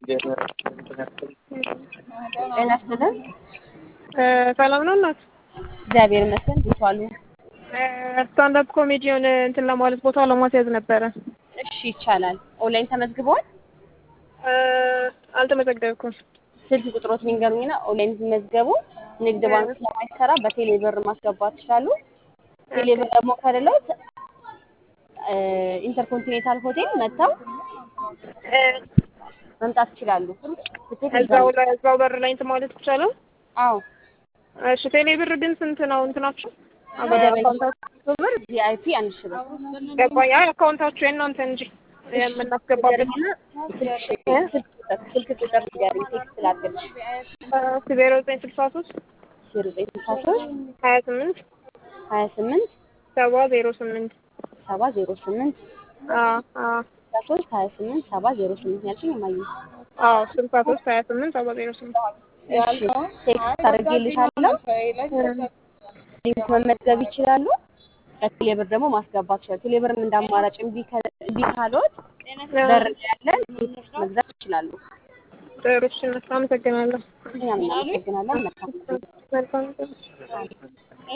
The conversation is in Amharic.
ጤና ይስጥልን። ሰላም ነው እናት? እግዚአብሔር ይመስገን። እንዴት ዋሉ? ስታንዳፕ ኮሜዲውን እንትን ለማለት ቦታ ለማስያዝ ነበረ። እሺ ይቻላል። ኦንላይን ተመዝግበዋል? አልተመዘገብኩም። ስልክ ቁጥሮትን ይንገሩኝና ኦንላይን ሲመዝገቡ ንግድ ባንክ ስለማይሰራ በቴሌ ብር ማስገባት ይችላሉ። ቴሌ ብር ደግሞ ከሌለው ኢንተርኮንቲኔንታል ሆቴል መጥተው መምጣት ይችላሉ። ትኬት እዛው ላይ እዛው በር ላይ እንትን ማለት ይቻላል? አዎ እሺ ቴሌ ብር ግን ስንት ነው እንትናችሁ? መደበኛ አካውንታችሁ ብር ቪአይፒ አንድ ሺህ ብር ገባኝ። አይ አካውንታችሁ የእናንተ እንጂ የምናስገባበት ንገረኝና ስልክ ቁጥር ስልክ ቁጥር ንገረኝ ቴክስት ላድርግልሽ። ዜሮ ዘጠኝ ስልሳ ሶስት ዜሮ ዘጠኝ ስልሳ ሶስት ሀያ ስምንት ሀያ ስምንት ሰባ ዜሮ ስምንት ሰባ ዜሮ ስምንት ስልሳ ሶስት ሀያ ስምንት ሰባ ዜሮ ስምንት ያልሽኝ እማዬ? አዎ ስልሳ ሶስት ሀያ ስምንት ሰባ ዜሮ ስምንት እሺ ቴክስት አድርጌልሻለሁ። ሊንክ መመዝገብ ይችላሉ። በቴሌብር ደግሞ ማስገባት ይችላሉ። ቴሌብርም እንደ አማራጭ እምቢ ከ- እምቢ ካሎት በር ላይ ያለን ቴክስት መግዛት ይችላሉ። ጥሩ እሺ፣ አመሰግናለሁ። እኛም እናመሰግናለን። መልካም ጊዜ። መልካም